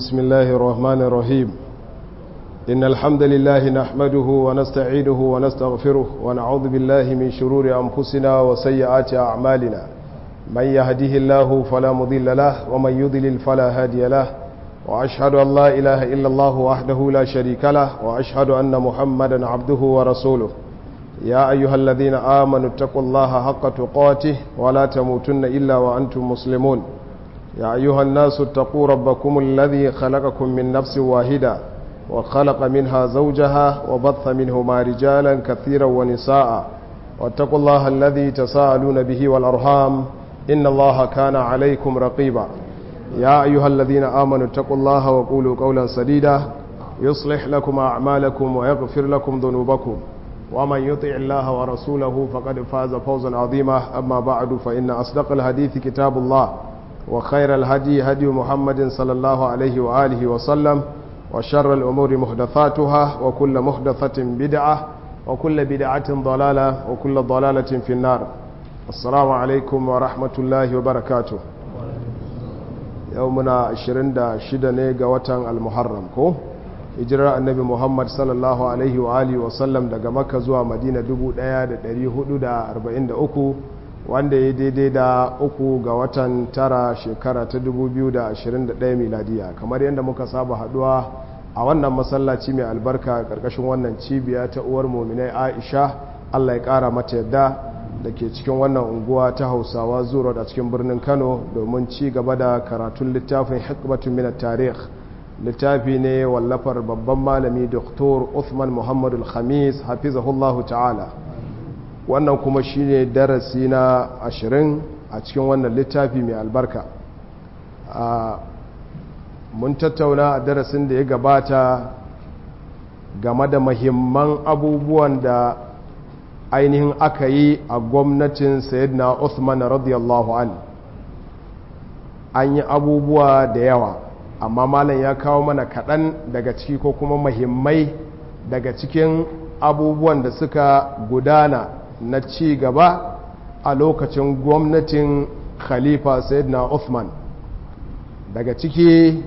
بسم الله الرحمن الرحيم إن الحمد لله نحمده ونستعينه ونستغفره ونعوذ بالله من شرور أنفسنا وسيئات أعمالنا من يهده الله فلا مضل له ومن يضلل فلا هادي له وأشهد أن لا إله إلا الله وحده لا شريك له وأشهد أن محمدا عبده ورسوله يا أيها الذين آمنوا اتقوا الله حق تقاته ولا تموتن إلا وأنتم مسلمون يا أيها الناس اتقوا ربكم الذي خلقكم من نفس واحدة وخلق منها زوجها وبث منهما رجالا كثيرا ونساء واتقوا الله الذي تساءلون به والأرحام إن الله كان عليكم رقيبا يا أيها الذين آمنوا اتقوا الله وقولوا قولا سديدا يصلح لكم أعمالكم ويغفر لكم ذنوبكم ومن يطع الله ورسوله فقد فاز فوزا عظيما أما بعد فإن أصدق الحديث كتاب الله وخير الهدي هدي محمد صلى الله عليه وآله وسلم وشر الأمور محدثاتها وكل محدثة بدعة وكل بدعة ضلالة وكل ضلالة في النار السلام عليكم ورحمة الله وبركاته يومنا 26 نيجا وطن المحرم كو hijirar annabi muhammad sallallahu alaihi wa alihi wasallam daga makka zuwa madina 1443 wanda ya daidai da uku ga watan tara shekara ta 2021 miladiya kamar yadda muka saba haduwa a wannan masallaci mai albarka karkashin wannan cibiya ta uwar mominai aisha allah ya kara mata yadda da ke cikin wannan unguwa ta hausawa zuwa a cikin birnin kano domin ci gaba da karatun littafin hikmatun minat tarih littafi ne wallafar babban malami Dr. Uthman Muhammadu Khamis hafizahullahu ta'ala wannan kuma shine darasi na ashirin a cikin wannan littafi mai albarka mun tattauna a darasin da ya gabata game da mahimman abubuwan da ainihin aka yi a gwamnatin sayyidina Uthman radiyallahu an an yi abubuwa da yawa amma malam ya kawo mana kaɗan daga ciki ko kuma mahimmai daga cikin abubuwan da suka gudana na ci gaba a lokacin gwamnatin khalifa sayyidina Uthman daga ciki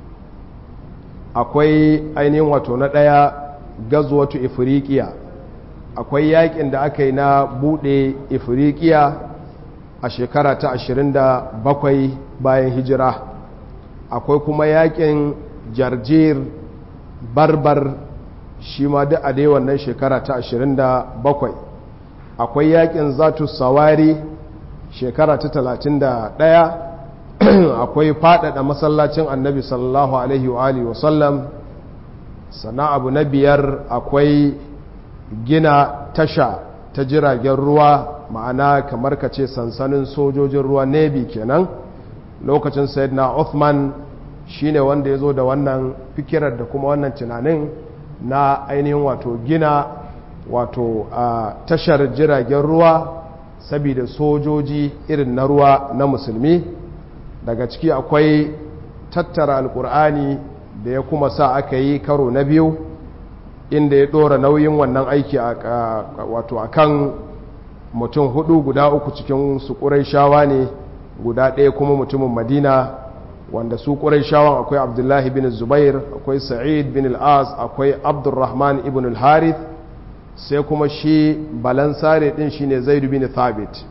akwai ainihin wato na ɗaya gazuwatu ifirikiya akwai yakin da aka yi na buɗe ifirikiya a shekara ta 27 bayan hijira akwai kuma yakin jarjir barbar shi ma duk a dai wannan shekara ta 27 akwai yakin zatu sawari shekara ta 31 akwai fadada masallacin annabi sallallahu alaihi wa alihi wasallam sana abu na biyar akwai gina tasha ta jiragen ruwa ma'ana kamar ka ce sansanin sojojin ruwa navy kenan lokacin sayyidina Uthman shine wanda ya zo da wannan fikirar da kuma wannan tunanin na ainihin wato gina wato a tashar jiragen ruwa saboda sojoji irin na ruwa na musulmi daga ciki akwai tattara alkur'ani da ya kuma sa aka yi karo na biyu inda ya dora nauyin wannan aiki wato akan mutum hudu guda uku cikin su shawa ne guda ɗaya kuma mutumin madina wanda su shawon akwai abdullahi bin zubair akwai sa'id bin al'as akwai abdurrahman ibn al-harith sai kuma shi balansare ɗin shine zaidu bin thabit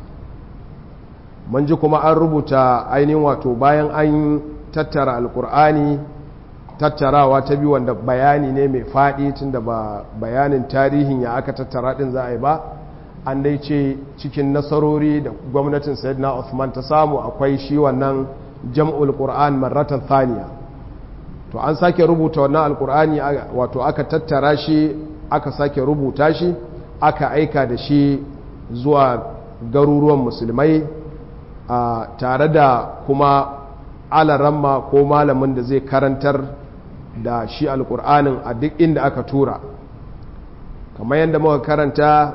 mun ji kuma an rubuta ainihin wato bayan an tattara alkur'ani tattarawa ta biyu wanda bayani ne mai faɗi tun da ba bayanin tarihin ya aka tattara ɗin za a yi ba an dai ce cikin nasarori da gwamnatin sayyidina Uthman ta samu akwai shi wannan jam'ul Qur'an marratan thaniya to an sake rubuta wannan alqur'ani wato aka tattara shi aka sake rubuta shi aka aika da shi zuwa garuruwan musulmai tare da kuma alaramma ko malamin da zai karantar da shi alqur'anin a duk inda aka tura kamar yadda muka karanta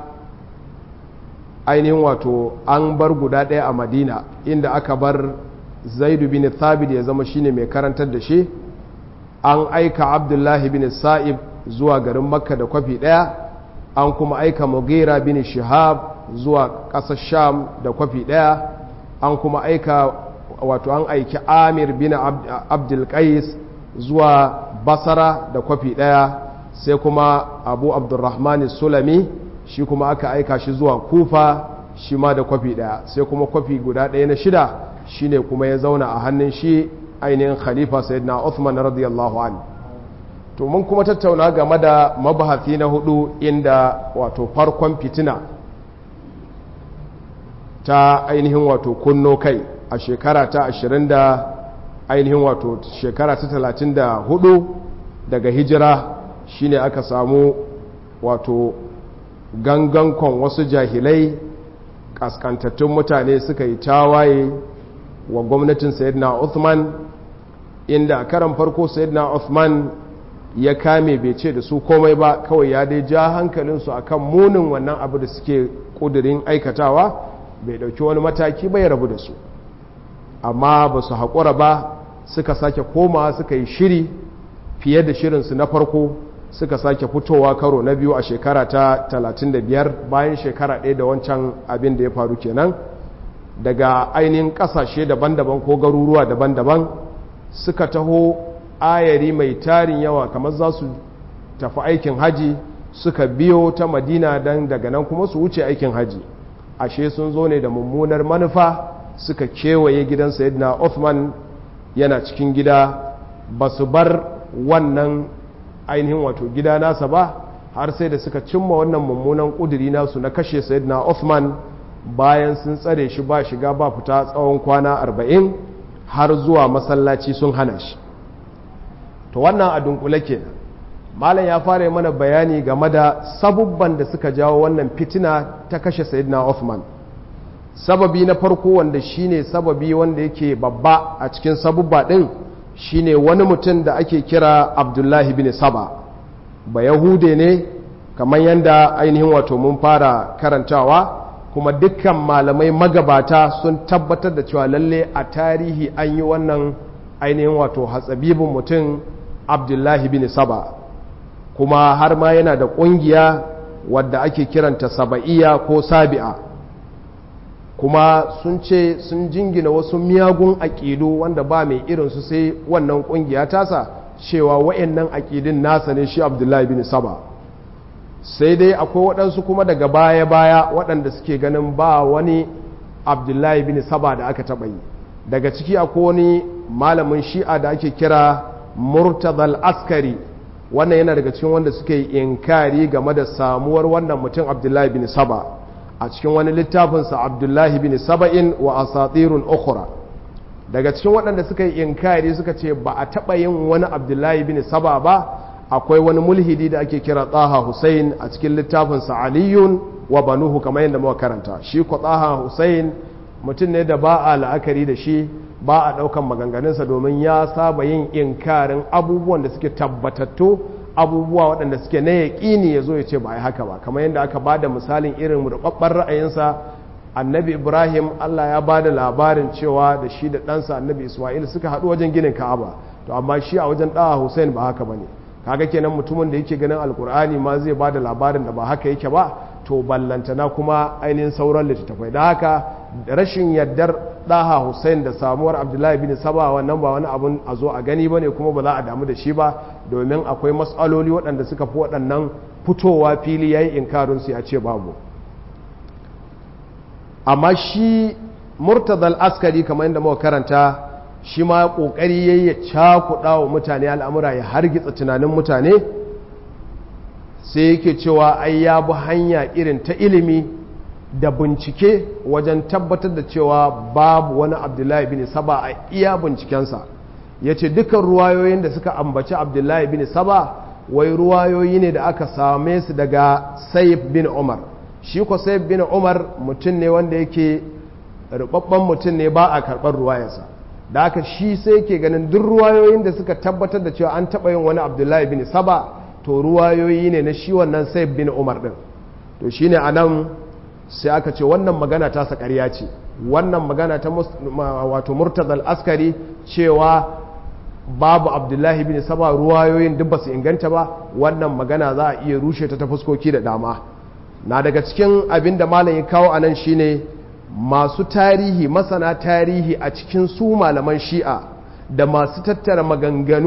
ainihin wato an bar guda ɗaya a madina inda aka bar zaidu bin thabit ya zama shine mai karantar da shi an aika abdullahi bin sa'ib zuwa garin makka da kwafi ɗaya an kuma aika mugira bin shihab zuwa ƙasar sham da kwafi ɗaya an kuma aika wato an aiki amir bin abdulkais zuwa basara da kwafi ɗaya sai kuma abu abdurrahman sulami shi kuma aka aika shi zuwa kufa shi ma da kwafi ɗaya sai kuma kwafi guda ɗaya na shida shine kuma ya zauna a hannun shi ainihin khalifa sayyidina Uthman radiyallahu an to mun kuma tattauna game da mabahati na hudu inda wato farkon fitina ta ainihin wato kunno kai a shekara ta 20 da ainihin wato shekara ta 34 daga hijira shine aka samu wato gangankon wasu jahilai kaskantattun mutane suka yi tawaye wa gwamnatin sayyidina Uthman inda a karan farko sayyidina Uthman ya kame bai ce da su komai ba kawai ya dai ja hankalinsu akan munin wannan abu da suke kudirin aikatawa bai dauki wani mataki bai rabu da su amma ba su haƙura ba suka sake koma suka yi shiri fiye da shirinsu na farko suka sake fitowa karo na biyu a shekara ta 35 bayan shekara ɗaya da wancan abin da ya faru kenan daga ainihin ƙasashe daban-daban ko garuruwa daban-daban suka taho ayari mai tarin yawa kamar za su tafi aikin haji suka biyo ta madina don daga nan kuma su wuce aikin haji ashe sun zo ne da mummunar manufa suka kewaye gidan sayidina Uthman yana cikin gida ba su bar wannan ainihin wato gida nasa ba har sai da suka cimma wannan mummunan ƙuduri nasu na kashe sayidina Uthman bayan sun tsare shi ba shiga ba fita tsawon kwana arba'in har zuwa masallaci sun hana shi to wannan a dunkule kenan malam ya fara mana bayani game da sabubban da suka jawo wannan fitina ta kashe sayyidina Uthman sababi na farko wanda shine sababi wanda yake babba a cikin sabubba din shine wani mutum da ake kira Abdullahi bin Saba ba Yahude ne kamar yadda ainihin wato mun fara karantawa kuma dukkan malamai magabata sun tabbatar da cewa lalle a tarihi an yi wannan ainihin wato hatsabibin mutum Abdullahi bin Saba kuma har ma yana da ƙungiya wadda ake kiranta saba'iya ko sabi'a kuma sun ce sun jingina wasu miyagun aƙidu wanda ba mai irinsu sai wannan ƙungiya tasa cewa wa'annan aƙidin nasa ne shi abdullahi bin saba sai dai akwai waɗansu kuma daga baya-baya waɗanda suke ganin ba wani abdullahi bin saba da aka taɓa yi daga ciki akwai wani malamin shi'a da ake kira murtazal askari wannan yana daga cikin wanda suka yi inkari game da samuwar wannan mutum abdullahi bin saba a cikin wani littafinsa abdullahi bin saba'in wa asatirun ukhra daga cikin waɗanda suka yi inkari suka ce ba a taɓa yin wani abdullahi bin saba ba akwai wani mulhidi da ake kira tsaha hussein a cikin littafinsa aliyun wa banuhu kamar yadda muka karanta shi ko tsaha hussein mutum ne da ba a la'akari da shi ba a ɗaukan maganganunsa domin ya saba yin inkarin abubuwan da suke tabbatattu abubuwa waɗanda suke na yaƙini ya zo ya ce ba a yi haka ba kamar yadda aka ba da misalin irin rubabban ra'ayinsa annabi ibrahim allah ya ba da labarin cewa da shi da ɗansa annabi ismail suka haɗu wajen ginin ka'aba to amma shi a wajen ɗaha hussein ba haka ba ne kaga kenan mutumin da yake ganin alkur'ani ma zai ba da labarin da ba haka yake ba to ballantana kuma ainihin sauran littattafai da haka rashin yardar ɗaha hussein da samuwar abdullahi bin saba wannan ba wani abun a zo a gani ba ne kuma ba za a damu da shi ba domin akwai matsaloli waɗanda suka fi waɗannan fitowa fili ya yi inkarinsu ya ce babu amma shi murtazal askari kamar yadda muka karanta shi ma ƙoƙari ya yi cakuɗa wa mutane al'amura ya hargitsa tunanin mutane sai yake cewa ai ya bi hanya irin ta ilimi da bincike wajen tabbatar da cewa babu wani abdullahi bin saba a iya bincikensa ya ce dukkan ruwayoyin da suka ambaci abdullahi bin saba wai ruwayoyi ne da aka same su daga saif bin umar shi ko saif bin umar mutum ne wanda yake rubabban mutum ne ba a karɓar ruwayarsa da aka shi sai yake ganin duk ruwayoyin da suka tabbatar da cewa an taɓa yin wani abdullahi bin saba to ruwayoyi ne na shi wannan saif bin umar ɗin to shine a nan sai aka ce wannan magana ta sa ƙarya ce wannan magana ta wato murtazal askari cewa babu abdullahi bin saba ruwayoyin duk ba su inganta ba wannan magana za a iya rushe ta ta fuskoki da dama na daga cikin abin da malam ya kawo a nan shine masu tarihi masana tarihi a cikin su malaman shi'a da masu tattara maganganu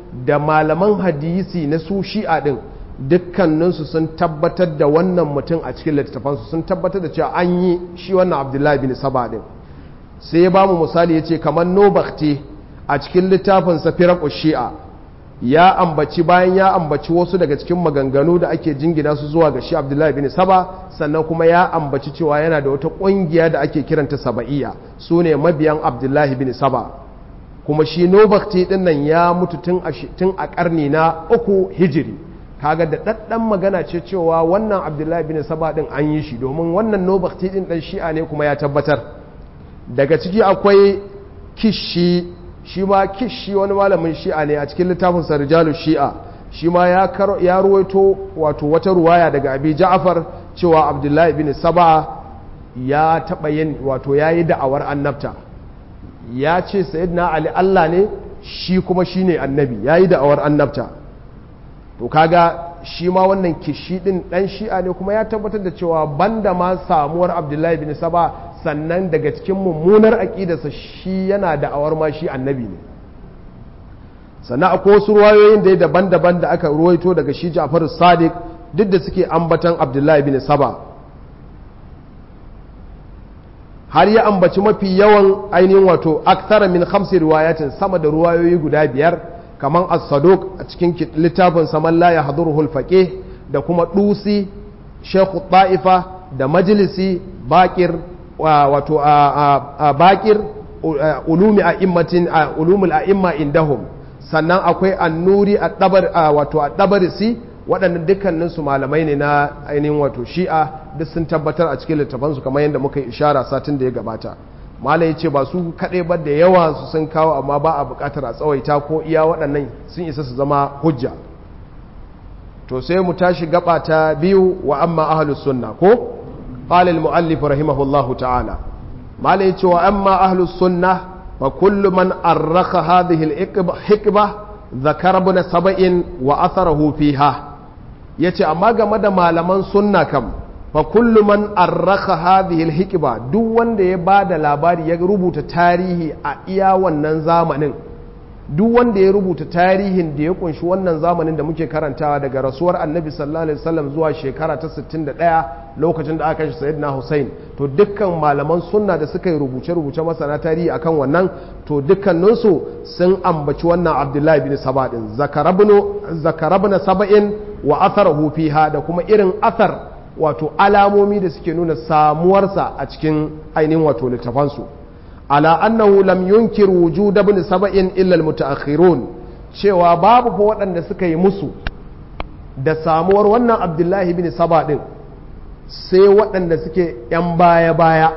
da malaman hadisi na su shi'a din dukkaninsu sun tabbatar da wannan mutum a cikin littattafansu sun tabbatar da cewa an yi shi wannan abdullahi bin saba din sai ya bamu misali ya ce kamar nobakti a cikin littafinsa firaku shi'a ya ambaci bayan ya ambaci wasu daga cikin maganganu da ake jingina su zuwa ga shi abdullahi bin saba sannan kuma ya ambaci cewa yana da wata ƙungiya da ake kiranta saba'iyya su ne mabiyan abdullahi bin saba kuma shi nobakti din nan ya mutu tun a ƙarni na uku hijiri kaga da ɗaɗɗan magana ce cewa wannan abdullahi bin saba din an yi shi domin wannan nobakti din ɗan shi'a ne kuma ya tabbatar daga ciki akwai kishi shi ma kishi wani malamin shi'a ne a cikin littafin sarjalu shi'a shi ma ya ruwaito wato wata ruwaya daga abi ja'far cewa abdullahi bin saba ya taɓa yin wato ya yi da'awar annabta ya ce sayyidina ali allah ne shi kuma shi ne annabi ya yi da'awar annabta to kaga shi ma wannan kishi din dan shi'a ne kuma ya tabbatar da cewa banda ma samuwar abdullahi bin saba sannan daga cikin mummunar aƙidarsa shi yana da'awar ma shi annabi ne sannan akwai wasu ruwayoyin da daban-daban da aka ruwaito daga shi ja'far sadiq duk da suke ambatan abdullahi bin saba har ya ambaci mafi yawan ainihin wato aktara min khamsi riwayatin sama da ruwayoyi guda biyar kamar as-saduq a cikin littafin saman la ya hadurul faqih da kuma dusi shekhu ta'ifa da majlisi bakir wato a bakir ulumi a'immatin ulumul a'imma indahum sannan akwai annuri a dabar wato a dabarisi waɗannan dukkanin su malamai ne na ainihin wato shi'a duk sun tabbatar a cikin littafansu kamar yadda muka yi ishara satin da ya gabata malai ce ba su kaɗai ba da yawa su sun kawo amma ba a buƙatar a tsawaita ko iya waɗannan sun isa su zama hujja to sai mu tashi gaba ta biyu wa amma ahlus sunna ko qala al muallif rahimahullahu ta'ala malai ce wa amma ahlus sunna fa kullu man arraqa hadhihi al hikba zakara ibn sab'in wa atharahu fiha yace amma game da malaman sunna kam fa kullu man arraka hadhihi alhikba duk wanda ya bada labari ya rubuta tarihi a iya wannan zamanin duk wanda ya rubuta tarihin da ya kunshi wannan zamanin da muke karantawa daga rasuwar annabi sallallahu alaihi wasallam zuwa shekara ta 61 lokacin da aka kashe sayyidina Hussein to dukkan malaman sunna da suka yi rubuce rubuce masana tarihi akan wannan to dukkaninsu sun ambaci wannan Abdullahi bin Saba din zakarabnu zakarabna saba'in wa atharahu fiha da kuma irin athar wato alamomi da suke nuna samuwarsa a cikin ainihin wato littafansu ala annahu lam yunkir wujud ibn saba'in illa almutaakhirun cewa babu fa waɗanda suka yi musu da samuwar wannan abdullahi bin saba din sai waɗanda suke yan baya baya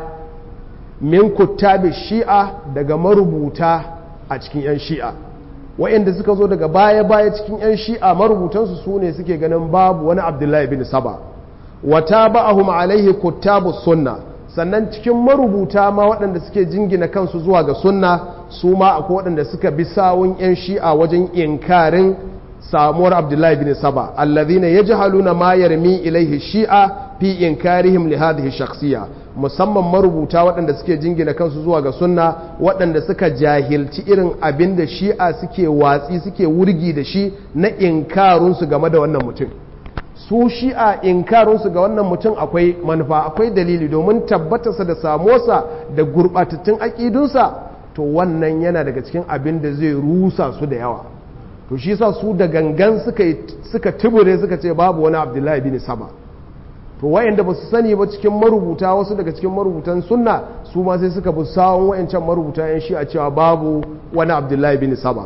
min kuttabi shi'a daga marubuta a cikin yan shi'a waɗanda suka zo daga baya baya cikin yan shi'a marubutansu su ne suke ganin babu wani abdullahi bin saba wata ba'ahum alaihi kuttabu sunna sannan cikin marubuta ma waɗanda suke jingina kansu zuwa ga sunna su ma akwai waɗanda suka bi sawun 'yan shi'a wajen inkarin samuwar abdullahi bin saba allazina yajhaluna ma yarmi ilaihi shi'a fi inkarihim li hadhihi shakhsiyya musamman marubuta waɗanda suke jingina kansu zuwa ga sunna waɗanda suka jahilci irin abin da shi'a suke watsi suke wurgi da shi na inkarunsu game da wannan mutum su shi'a inkarinsu ga wannan mutum akwai manufa akwai dalili domin tabbatarsa da samuwarsa da gurɓatattun aƙidunsa to wannan yana daga cikin abin da zai rusa su da yawa to shi sa su da gangan suka tubure suka ce babu wani abdullahi bin saba to wayanda ba su sani ba cikin marubuta wasu daga cikin marubutan sunna su ma sai suka bi sawon wayancan marubuta yan shi'a cewa babu wani abdullahi bin saba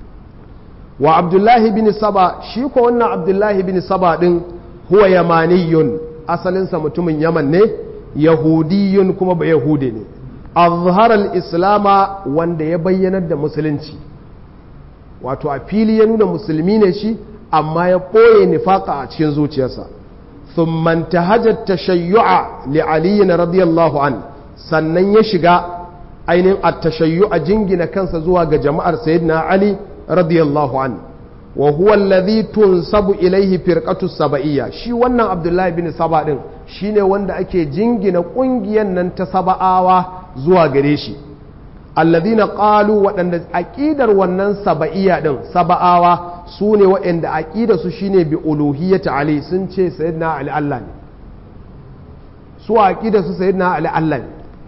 wa abdullahi bin saba shi ko wannan abdullahi bin saba din huwa yamaniyun asalinsa mutumin yaman ne yahudiyun kuma ba yahudi ne azharar islama wanda ya bayyanar da musulunci wato a fili ya nuna musulmi ne shi amma ya ɓoye nifaka a cikin zuciyarsa ثم انتهج التشيع لعلي رضي الله عنه sannan ya shiga ainihin at-tashayyu' jingina kansa zuwa ga jama'ar sayyidina ali radiyallahu an wa huwa alladhi tunsabu ilayhi firqatu saba'iyya shi wannan abdullahi bin saba din shine wanda ake jingina kungiyan nan ta saba'awa zuwa gare shi alladhina qalu waɗanda aqidar wannan saba'iyya din saba'awa su ne waɗanda aqidar su shine bi uluhiyyati ali sun ce sayyidina ali Allah ne su aqidar su sayyidina ali Allah ne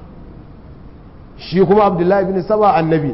shi kuma abdullahi bin saba annabi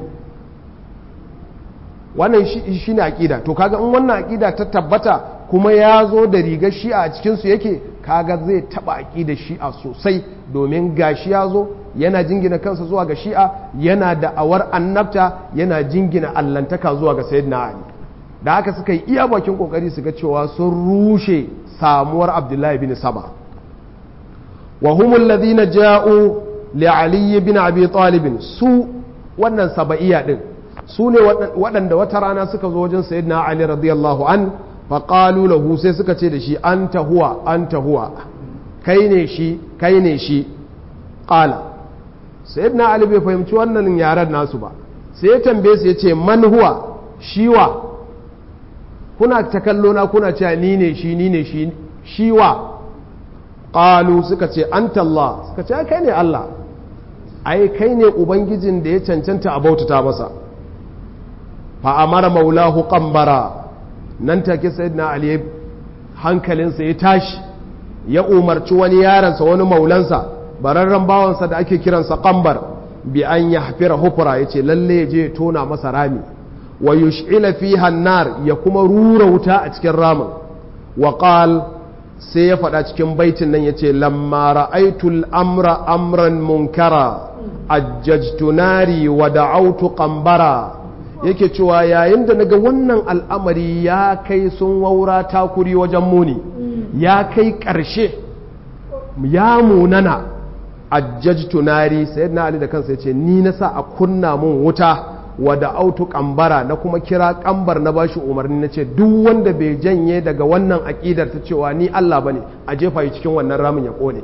wannan shi ne aƙida to kaga in wannan aƙida ta tabbata kuma ya zo da rigar shi'a a cikinsu yake kaga zai taɓa aƙidar shi'a sosai domin ga shi ya zo yana jingina kansa zuwa ga shi'a yana da awar annabta yana jingina allantaka zuwa ga sayyidina ali da haka suka yi iya bakin kokari su ga cewa sun rushe samuwar abdullahi bin saba wa humul ladina ja'u li ali bin abi talib su wannan saba'iyya din su ne waɗanda wata rana suka zo wajen sayyidina ali radiyallahu an faƙalu lahu sai suka ce da shi an huwa an huwa kai ne shi kai ne shi ƙala sayyidina ali bai fahimci wannan yaren nasu ba sai ya tambaye su ya ce man huwa shiwa kuna ta kallo na kuna cewa ni ne shi ni ne shi shiwa ƙalu suka ce an Allah suka ce kai ne Allah ai kai ne ubangijin da ya cancanta a bautata masa fa'amara maulahu ƙambara nan take sayyidina ali hankalinsa ya tashi ya umarci wani yaransa wani maulansa bararren bawansa da ake kiransa ƙambar bi an ya hafira hufura ya ce lalle ya je ya tona masa rami wa yush'ila fi hannar ya kuma rura wuta a cikin ramin wa qal sai ya faɗa cikin baitin nan ya ce lamma ra'aitul amra amran munkara ajjajtu nari wa da'autu qambara yake cewa yayin da naga wannan al'amari ya kai sun waura takuri wajen muni ya kai ƙarshe ya munana ajjajtu nari sayyidina ali da kansa yace ni na sa a kunna mun wuta wa da'autu qambara na kuma kira kambar na bashi umarni nace duk wanda bai janye daga wannan aƙidar ta cewa ni Allah bane a jefa shi cikin wannan ramin ya kone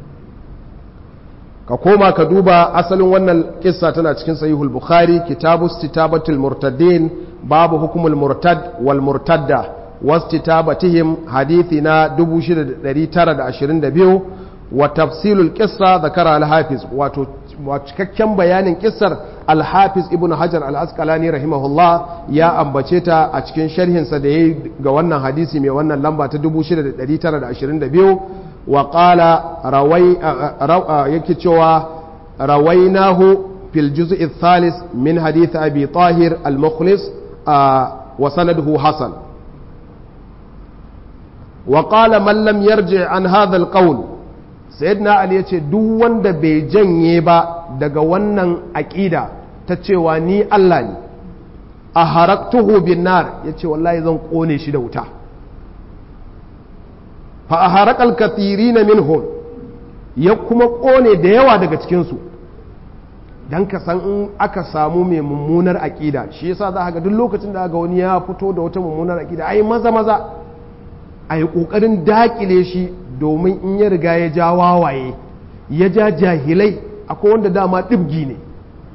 ka koma ka duba asalin wannan kissa tana cikin sahihul bukhari kitabu istitabatul murtaddin babu hukumul murtad wal murtadda wastitabatihim hadithi na 6922 wa tafsilul qissa zakara al-hafiz wato cikakken bayanin kissar al-hafiz ibn hajar al-asqalani rahimahullah ya ambace ta a cikin sharhinsa da yayi ga wannan hadisi mai wannan lamba ta 6922 وقال روي يكي cewa رويناه في الجزء الثالث من حديث أبي طاهر المخلص وسنده حسن وقال من لم يرجع عن هذا القول سيدنا علي yace duk wanda bai janye ba daga wannan aƙida ta cewa ni Allah ne a haraktuhu bin nar yace wallahi zan kone shi da wuta fa a harakal kathiri na minhum ya kuma ƙone da yawa daga cikinsu don ka san in aka samu mai mummunar aƙida shi yasa za ga duk lokacin da ga wani ya fito da wata mummunar aƙida ai maza maza a yi ƙoƙarin daƙile shi domin in ya riga ya ja wawaye ya ja jahilai akwai wanda dama ɗibgi ne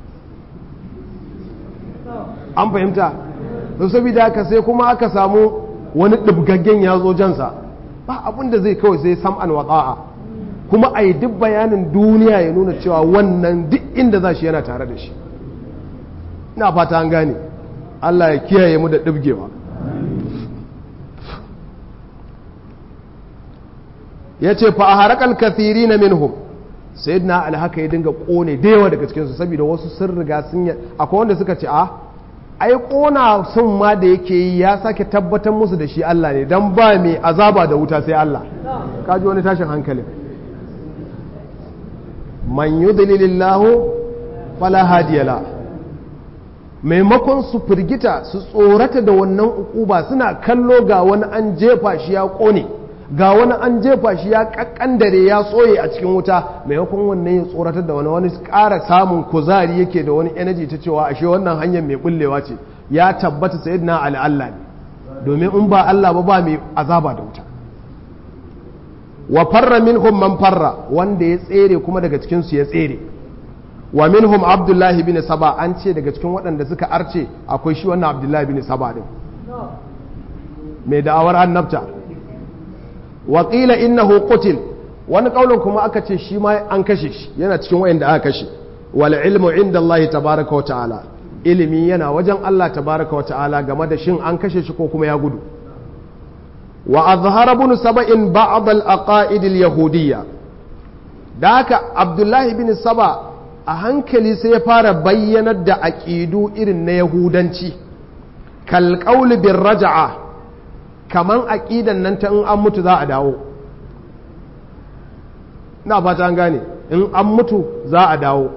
an fahimta saboda haka sai kuma aka samu wani ɗibgaggen ya zo jansa ba abin da zai kawai sai sam'an wata'a kuma a yi duk bayanin duniya ya nuna cewa wannan duk inda za shi yana tare da shi ina fata an gane Allah ya kiyaye mu da ɗibgewa ya ce fa a harakal kathiri na minhum sai na alhaka ya dinga ƙone da yawa daga cikinsu saboda wasu sun riga sun yi akwai wanda suka ce a ai ƙona sun ma da yake yi ya sake tabbatar musu da shi Allah ne don ba mai azaba da wuta sai Allah kaji wani tashin hankalin man yudlilillahu fala hadiyala maimakon su firgita su tsorata da wannan ukuba suna kallo ga wani an jefa shi ya ƙone ga wani an jefa shi ya kakkandare ya tsoye a cikin wuta maimakon wannan ya tsoratar da wani wani ƙara samun kuzari yake da wani energy ta cewa ashe wannan hanyar mai bullewa ce ya tabbata sai na Allah ne domin in ba Allah ba ba mai azaba da wuta wa farra minhum man farra wanda ya tsere kuma daga cikin su ya tsere wa minhum abdullahi bin saba an ce daga cikin waɗanda suka arce akwai shi wannan abdullahi bin saba din mai da'awar annabta waƙila innahu qutil wani ƙaunin kuma aka ce shi ma an kashe shi yana cikin wayanda aka kashe wal ilmu inda Allah tabaraka wa ta'ala ilimi yana wajen Allah tabaraka wa ta'ala game da shin an kashe shi ko kuma ya gudu wa azhara ibn saba'in ba'd al aqaid al yahudiyya da haka abdullahi bin saba a hankali sai ya fara bayyanar da aqidu irin na yahudanci kal qawl bir raj'a kaman aqidan nan ta in an mutu za a dawo na fata an gane in an mutu za a dawo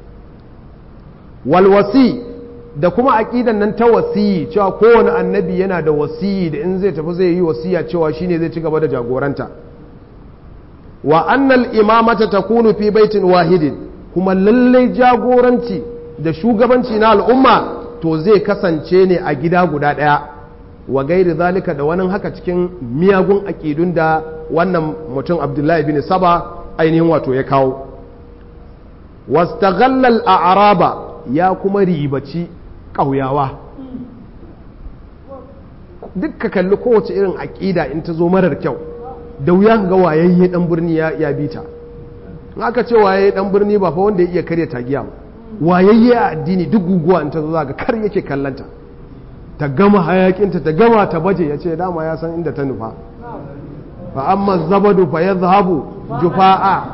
walwasi da kuma aƙidan nan ta wasiyi cewa kowane annabi yana da wasiyi da in zai tafi zai yi wasiya cewa shine zai ci gaba da jagoranta wa annal imamata takunu fi baitin wahidin kuma lallai jagoranci da shugabanci na al'umma to zai kasance ne a gida guda ɗaya wa gairi zalika da wani haka cikin miyagun aƙidun da wannan mutum abdullahi bin saba ainihin wato ya kawo wastaghallal a'raba ya kuma ribaci ƙauyawa duk ka kalli kowace irin aƙida in ta zo marar kyau da wuya ga wayayye dan birni ya bi ta in aka ce wayayye dan birni ba fa wanda ya iya karya tagiya ba wayayye a addini duk guguwa in ta zo ga kar yake kallanta ta gama hayakinta ta gama ta baje ya ce dama ya san inda ta nufa fa amma zabadu fa yadhhabu jufa'a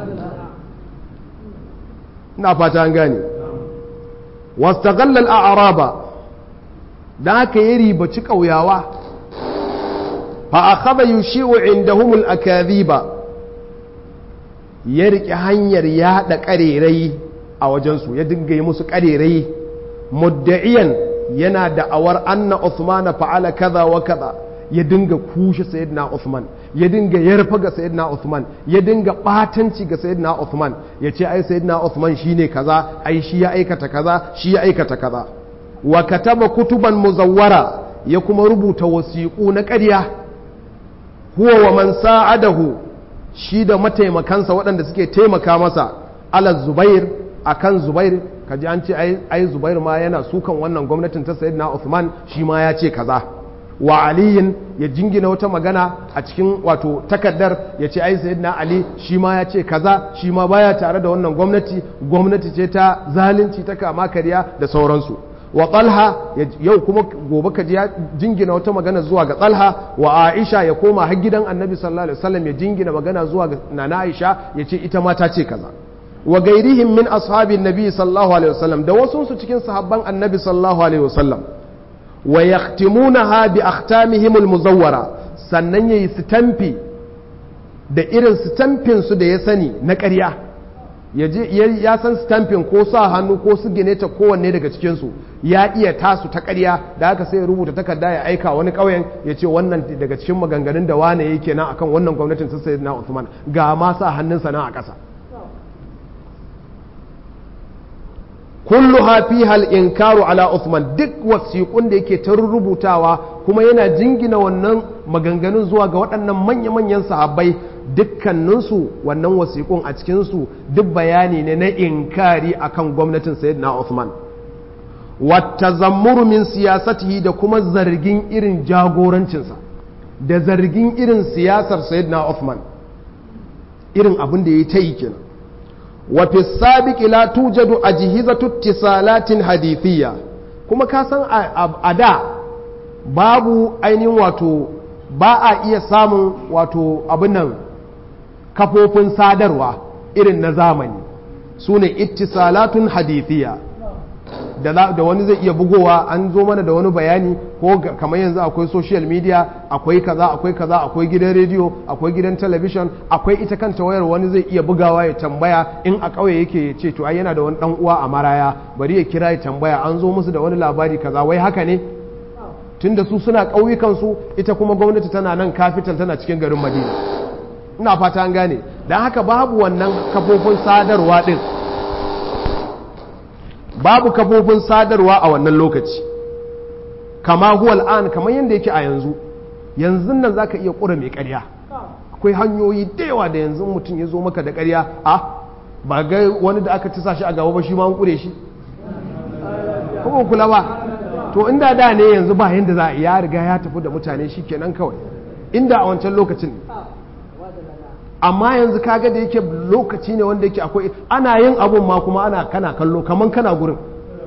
ina fata an gane wastaghalla al-a'raba da haka ya ribaci ƙauyawa fa akhadha yushi'u indahum al-akadhiba ya riƙe hanyar yaɗa ƙarerai a wajensu ya dinga yi musu ƙarerai mudda'iyan yana da'awar anna Uthman fa'ala kaza wa kaza ya dinga kushe sayyidina Uthman ya dinga yarfa ga sayyidina Uthman ya dinga batanci ga sayyidina Uthman ya ce ai sayyidina Uthman shine kaza ai shi ya aikata kaza shi ya aikata kaza wa kataba kutuban muzawwara ya kuma rubuta wasiƙu na ƙarya huwa wa man sa'adahu shi da mataimakansa waɗanda suke taimaka masa ala zubair akan zubair kaji an ce ai zubair ma yana sukan wannan gwamnatin ta sayyidina Uthman shi ma ya ce kaza wa aliyin ya jingina wata magana a cikin wato takaddar ya ce ai sayyidina ali shi ma ya ce kaza shi ma baya tare da wannan gwamnati gwamnati ce ta zalunci ta kama karya da sauransu wa talha yau kuma gobe ka ya jingina wata magana zuwa ga talha wa aisha ya koma har gidan annabi sallallahu alaihi wasallam ya jingina magana zuwa ga nana aisha ya ce ita ma ta ce kaza wa gairihim min ashabin nabi sallallahu alaihi wasallam da wasu su cikin sahabban annabi sallallahu alaihi wasallam wa yahtimunaha bi akhtamihim almuzawwara sannan yayi stampi da irin stampin su da ya sani na ƙarya ya san stampin ko sa hannu ko su gine ta kowanne daga cikin su ya iya tasu ta ƙarya da haka sai ya rubuta takarda ya aika wani ƙauyen ya ce wannan daga cikin maganganun da wane yake nan akan wannan gwamnatin ta sayyidina Usman ga ma sa hannunsa nan a ƙasa kulluha fiha al-inkaru ala Uthman duk wasiƙun da yake ta rubutawa kuma yana jingina wannan maganganun zuwa ga waɗannan manya-manyan sahabbai dukkaninsu wannan wasiƙun a cikinsu duk bayani ne na inkari akan gwamnatin sayyidina Uthman wata zammuru min siyasatihi da kuma zargin irin jagorancinsa da zargin irin siyasar sayyidina Uthman irin abin da ya yi ta yi kenan وفي السابق لا توجد أجهزة اتصالات حديثية كما كاسان أدا babu ainihin wato ba a iya samun wato abinan kafofin sadarwa irin na zamani su ne ittisalatun hadithiya da wani zai iya bugowa an zo mana da wani bayani ko kamar yanzu akwai social media akwai kaza akwai kaza akwai gidan rediyo akwai gidan talabishin akwai ita kanta wayar wani zai iya bugawa ya tambaya in a ƙauye yake ya ce to ai yana da wani dan uwa a maraya bari ya kira ya tambaya an zo musu da wani labari kaza wai haka ne tunda su suna ƙauyukan su ita kuma gwamnati tana nan capital tana cikin garin Madina ina fata an gane dan haka babu wannan kafofin sadarwa din babu kafofin sadarwa a wannan lokaci kama huwal an kamar yadda yake a yanzu yanzu nan za ka iya ƙura mai ƙarya akwai hanyoyi da yawa da yanzu mutum ya zo maka da ƙarya a ba ga wani da aka tisa shi a gaba ba shi ma an ƙure shi kuma kula ba to inda da ne yanzu ba yadda za a ya riga ya tafi da mutane shi kenan kawai inda a wancan lokacin amma yanzu kaga da yake lokaci ne wanda yake akwai ana yin abun ma kuma ana kana kallo kaman kana gurin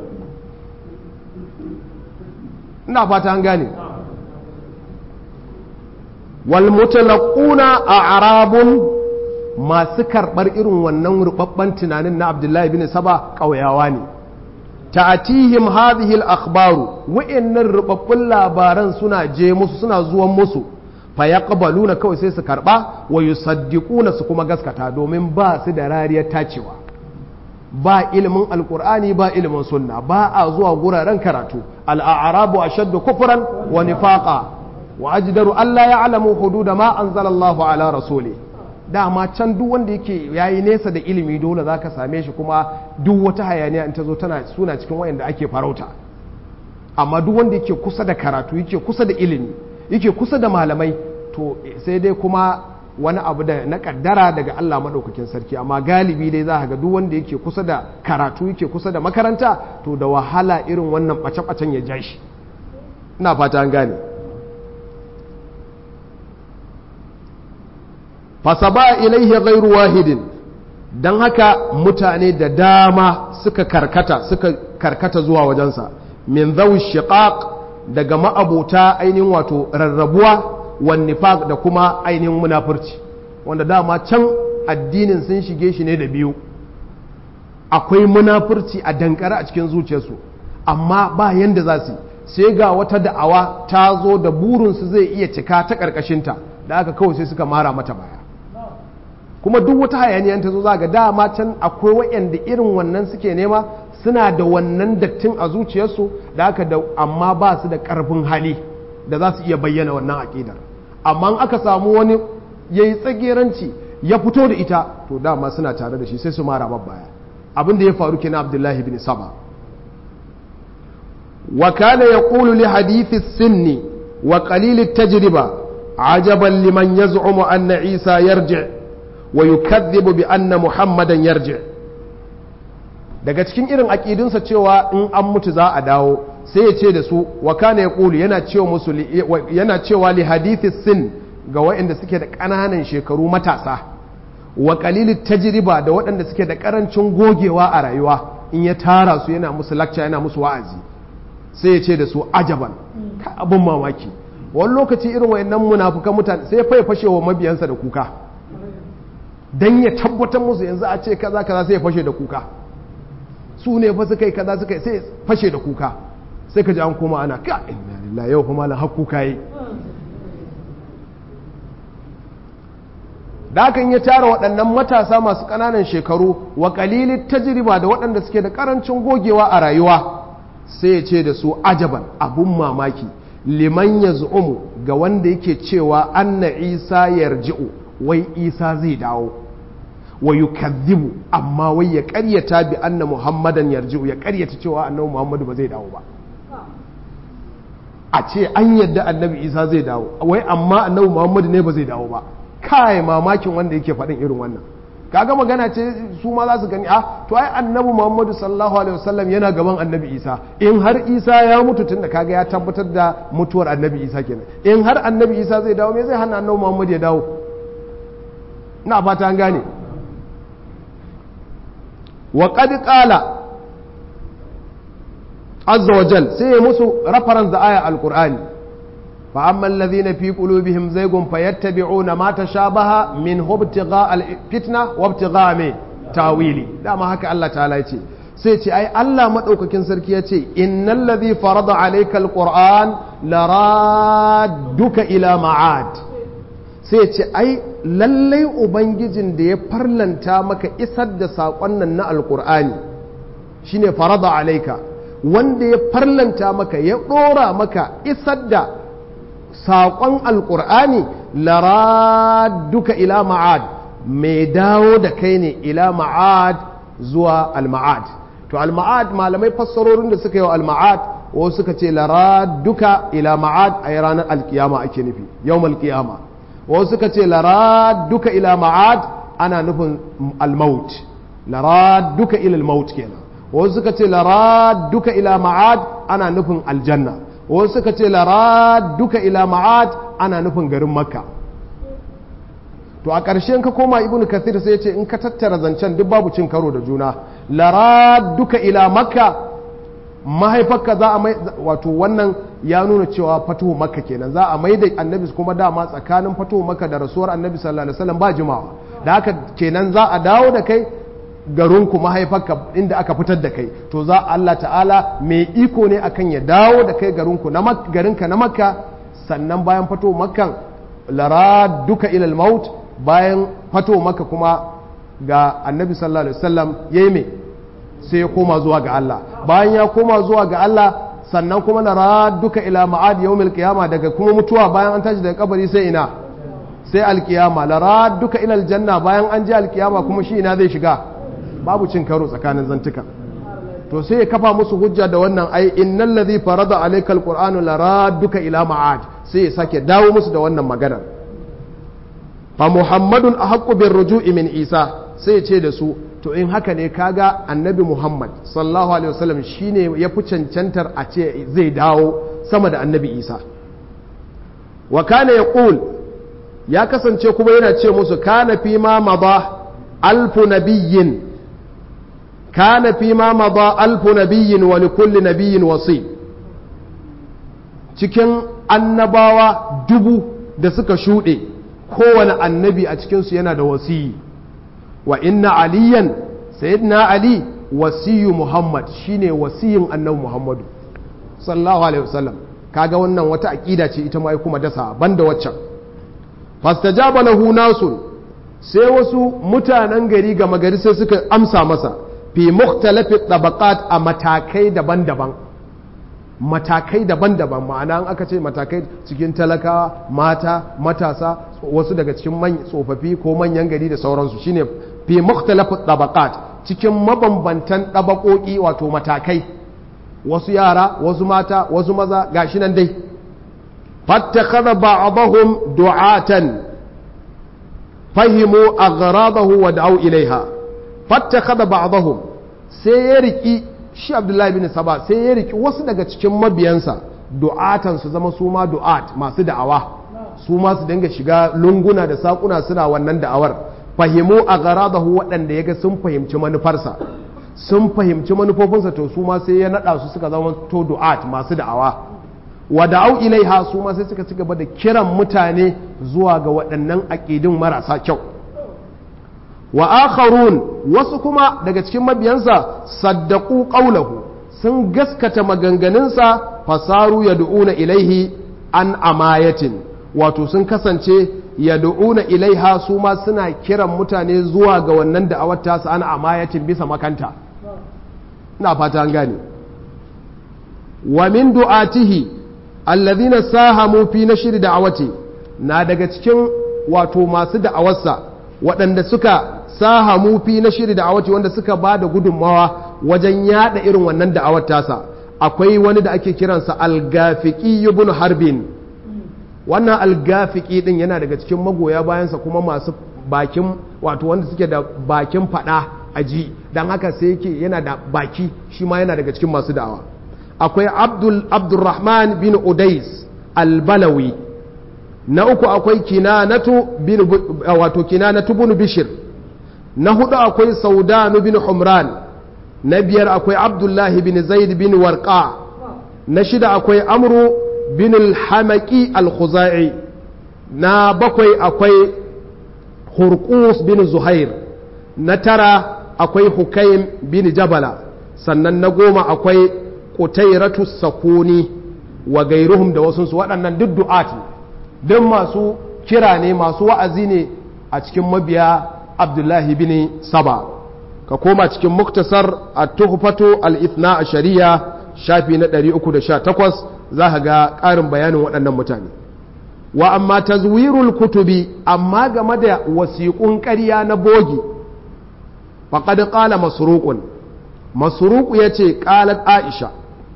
ina fata an gane wal mutalaquna a'rabun masu karbar irin wannan rubabban tunanin na Abdullahi bin Saba kauyawa ne ta'atihim hadhihi al-akhbaru wa'annan rubabbun labaran suna je musu suna zuwan musu fa yaqbaluna kawai sai su karba wa yusaddiquna su kuma gaskata domin ba su da rariyar tacewa ba ilimin alqur'ani ba ilimin sunna ba a zuwa guraren karatu al-a'rabu ashaddu kufran wa nifaqa wa ajdaru alla ya'lamu hududa ma anzala Allahu ala rasuli dama can duk wanda yake yayi nesa da ilimi dole zaka same shi kuma duk wata hayaniya in ta zo tana suna cikin wayanda ake farauta amma duk wanda yake kusa da karatu yake kusa da ilimi yake kusa da malamai to sai dai kuma wani abu da na kaddara daga Allah madaukakin sarki amma galibi dai za ga duk wanda yake kusa da karatu yake kusa da makaranta to da wahala irin wannan bace-bacen ya ja shi ina fata an gane fasaba ilaihi ghairu wahidin don haka mutane da dama suka karkata suka karkata zuwa wajensa min zawi shiqaq daga ma'abota ainihin wato rarrabuwa wan nifaq da kuma ainihin munafurci wanda dama can addinin sun shige shi ne da biyu akwai munafurci a dankare a cikin zuciyarsu amma ba yanda za su sai ga wata da'awa ta zo da burinsu zai iya cika ta ƙarƙashinta da aka kawai sai suka mara mata baya kuma duk wata hayaniyan ta zo za ga dama can akwai waɗanda irin wannan suke nema suna da wannan dattin a zuciyarsu da aka da amma ba su da ƙarfin hali da za su iya bayyana wannan aƙidar amma aka samu wani ya yi tsageranci ya fito da ita to dama suna tare da shi sai su mara baya abin da ya faru kenan abdullahi bin saba wa kana yaqulu li hadithi sinni wa qalil at-tajriba ajaban liman yaz'umu anna isa yarji' wa yukadhibu bi anna muhammadan yarji daga cikin irin aƙidunsa cewa in an mutu za a dawo sai ya ce da su wa kana yaqulu yana cewa musu yana cewa li hadithi sin ga waɗanda suke da ƙananan shekaru matasa wa qalilit tajriba da waɗanda suke da ƙarancin gogewa a rayuwa in ya tara su yana musu lecture yana musu wa'azi sai ya ce da su ajaban abin mamaki wani lokaci irin wayannan munafukan mutane sai ya fashe wa mabiyansa da kuka dan ya tabbatar musu yanzu a ce kaza kaza sai ya fashe da kuka su ne fa suka yi kaza suka yi sai fashe da kuka sai ka ji an koma ana ka inna lillahi yau kuma lan hakkuka yi da hakan ya tara waɗannan matasa masu ƙananan shekaru wa ƙalilin tajriba da waɗanda suke da ƙarancin gogewa a rayuwa sai ya ce da su ajaban abun mamaki liman ya zu'umu ga wanda yake cewa anna isa yarji'u wai isa zai dawo wa yukadhibu amma wai ya ƙaryata bi anna muhammadan yarji'u ya ƙaryata cewa annabi muhammadu ba zai dawo ba a ce an yadda annabi isa zai dawo wai amma annabi muhammadu ne ba zai dawo ba kai mamakin wanda yake faɗin irin wannan kaga magana ce su ma za su gani a to ai annabi muhammadu sallallahu alaihi wasallam yana gaban annabi isa in har isa ya mutu tun da kaga ya tabbatar da mutuwar annabi isa kenan in har annabi isa zai dawo me zai hana annabi muhammadu ya dawo ina fata an gane wa qad qala azza wa jal sai ya musu reference da aya alqur'ani فأما الذين في قلوبهم زيغ فيتبعون ما تشابه منه ابتغاء الفتنة وابتغاء من تاويلي لا ما هكا الله تعالى يتي سيتي أي الله مدعوككين سركي يتي إن الذي فرض عليك القرآن لرادك إلى معاد سيتي أي lallai ubangijin da ya farlanta maka isar da saƙon nan na alƙur'ani shine farada alaika wanda ya farlanta maka ya ɗora maka isar da saƙon alƙur'ani lara duka ila ma'ad mai dawo da kai ne ila ma'ad zuwa al-ma'ad to al-ma'ad malamai fassarorin da suka yi wa al-ma'ad wasu suka ce lara duka ila ma'ad a yi ranar alkiyama ake nufi yau alkiyama wasu suka ce lara duka ila ma'ad ana nufin al-maut lara duka ila al-maut kenan wasu suka ce lara duka ila ma'ad ana nufin aljanna wasu suka ce lara duka ila ma'ad ana nufin garin makka to a ƙarshe ka koma ibnu kathir sai ya ce in ka tattara zancen duk babu cin karo da juna lara duka ila makka mahaifarka za a mai wato wannan ya nuna cewa fatuhu makka kenan za a mai da annabi kuma dama tsakanin fatuhu makka da rasuwar annabi sallallahu alaihi wasallam ba jimawa da haka kenan za a dawo da kai garinku mahaifarka inda aka fitar da kai to za Allah ta'ala mai iko ne akan ya dawo da kai garinku na garinka na makka sannan bayan fato makkan lara duka ilal maut bayan fato makka kuma ga annabi sallallahu alaihi wasallam yayi me sai ya koma zuwa ga Allah bayan ya koma zuwa ga Allah sannan kuma lara duka ila ma'ad yawmil qiyama daga kuma mutuwa bayan an tashi daga kabari sai ina sai alkiyama lara duka ila aljanna bayan an je alkiyama kuma shi ina zai shiga babu cin karo tsakanin zantuka to sai ya kafa musu hujja da wannan ai innal ladhi farada alayka alqur'anu laraduka ila ma'ad sai ya sake dawo musu da wannan maganar fa muhammadun ahaqqu bir ruju'i min isa sai ya ce da su to in haka ne kaga annabi muhammad sallallahu alaihi wasallam shine ya fi cancantar a ce zai dawo sama da annabi isa wa kana yaqul ya kasance kuma yana ce musu kana fi ma mada alfu nabiyyin كان فيما مضى ألف نبي ولكل نبي وصي cikin annabawa dubu da suka shuɗe kowane annabi a cikinsu yana da wasiyi wa inna aliyan sayyidina ali wasiyu muhammad shine wasiyin annabi muhammadu sallallahu alaihi wasallam kaga wannan wata aƙida ce ita ma kuma dasa banda waccan fastajaba lahu nasun sai wasu mutanen gari gama gari sai suka amsa masa fi mukhtalafi tabaqat a matakai daban-daban matakai daban-daban ma'ana an aka ce matakai cikin talakawa mata matasa wasu daga cikin tsofaffi ko manyan gari da sauransu shine fi mukhtalafi tabaqat cikin mabambantan tabakoki wato matakai wasu yara wasu mata wasu maza gashi nan dai fattakhadha ba'dahum du'atan fahimu aghradahu wa da'u ilaiha fattakhadha ba'dahum sai ya riki shi Abdullahi bin Saba sai ya riki wasu daga cikin mabiyansa du'atan su zama su ma du'at masu da'awa su ma su dinga shiga lunguna da sakuna suna wannan da'awar fahimu aghradahu waɗanda yaga sun fahimci manufarsa sun fahimci manufofinsa to su ma sai ya nada su suka zama to du'at masu da'awa wa da'au ilaiha su ma sai suka ci gaba da kiran mutane zuwa ga waɗannan aƙidin marasa kyau wa akharun wasu kuma daga cikin mabiyansa saddaku qaulahu sun gaskata maganganunsa fasaru yad'una ilaihi an amayatin wato sun kasance yad'una ilaiha su ma suna kiran mutane zuwa ga wannan da'awar tasu an amayatin bisa makanta ina fata an gane wa min du'atihi alladhina sahamu fi nashri da'awati na daga cikin wato masu da'awarsa waɗanda suka sahamu fi nashri da'awati wanda suka ba da gudunmawa wajen yada irin wannan da'awar tasa akwai wani da ake kiransa al-gafiqi ibn harbin wannan al-gafiqi din yana daga cikin magoya bayansa kuma masu bakin wato wanda suke da bakin fada aji dan haka sai yake yana da baki shi ma yana daga cikin masu da'awa akwai abdul abdurrahman bin udais albalawi na uku akwai kinanatu bin wato kinanatu bin bishir na hudu akwai saudanu bin humran na biyar akwai abdullahi bin zaid bin warqa na shida akwai amru bin alhamaki alkhuzai na bakwai akwai hurqus bin zuhair na tara akwai hukaim bin jabala sannan na goma akwai kutairatu sakuni wa gairuhum da wasunsu waɗannan duk du'ati duk masu kira ne masu wa'azi ne a cikin mabiya abdullahi bin saba ka koma cikin muktasar a tuhfatu al-ithna a shari'a shafi na 318 za ka ga ƙarin bayanin waɗannan mutane wa amma tazwirul kutubi amma game da wasiƙun ƙarya na bogi faqad qala masruqun masruq yace qalat aisha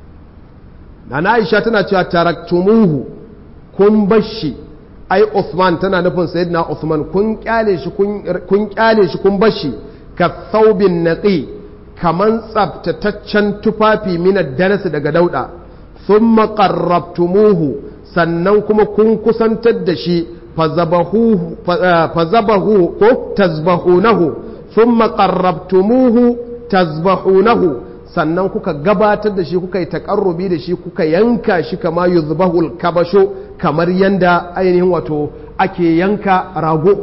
na aisha tana cewa taraktumuhu kun bashi ai Uthman tana nufin sayyidina Uthman kun kyale shi kun kyale shi kun bashi ka thawbin naqi kaman tsaftataccen tufafi min darasi daga dauda thumma qarrabtumuhu sannan kuma kun kusantar da shi fazabahu ko tazbahunahu thumma qarrabtumuhu tazbahunahu sannan kuka gabatar da shi kuka yi takarrubi da shi kuka yanka shi kama yuzbahul kabasho kamar yanda ainihin wato ake yanka rago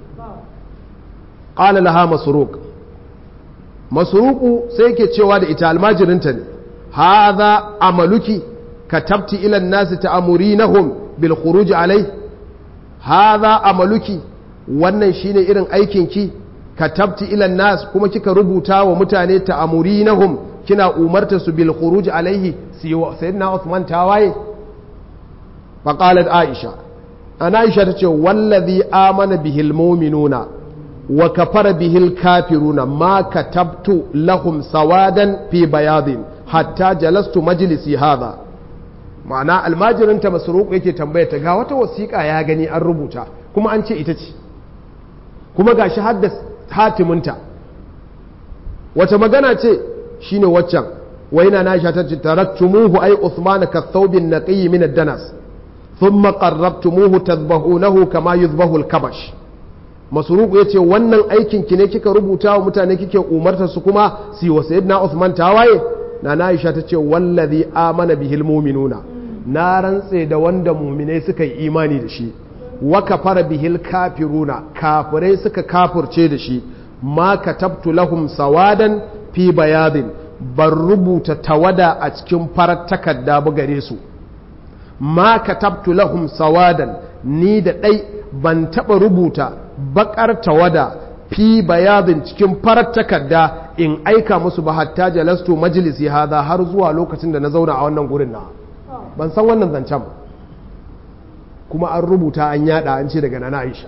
qala laha masruq masruqu sai yake cewa da ita almajirinta ne hadha amaluki katabti ila an-nasi ta'murinahum bil khuruj alai hadha amaluki wannan shine irin aikinki katabti ila nas kuma kika rubuta wa mutane ta'murinahum kina umarta su bil khuruj alaihi sayyidina Uthman tawaye fa qalat Aisha ana Aisha tace wallazi amana bihil mu'minuna wa kafara bihil kafiruna ma katabtu lahum sawadan fi bayadin hatta jalastu majlisi hadha ma'ana almajirinta masruq yake tambaya ta ga wata wasiƙa ya gani an rubuta kuma an ce ita ce kuma gashi hadda hatiminta wata magana ce shine waccan waina na sha ta taraktumuhu ay Uthman ka thawbin naqiy min ad-danas thumma qarrabtumuhu tadhbahunahu kama yuzbahu al-kabash masruq yace wannan aikin ki ne kika rubuta wa mutane kike umarta su kuma si wa sayyidina Uthman tawaye na Aisha ta ce wallazi amana bihil mu'minuna na rantse da wanda mu'minai suka yi imani da shi wa kafara bihil kafiruna kafirai suka kafirce da shi ma katabtu lahum sawadan fi bayadin ban rubuta tawada a cikin farar takarda ba gare su ma katabtu lahum sawadan ni da ɗai ban taɓa rubuta baƙar tawada fi bayadin cikin farar takarda in aika musu ba hatta jalastu majalisi hada har zuwa lokacin da na zauna a wannan gurin na ban san wannan zancen kuma an rubuta an yada an ce daga nana aisha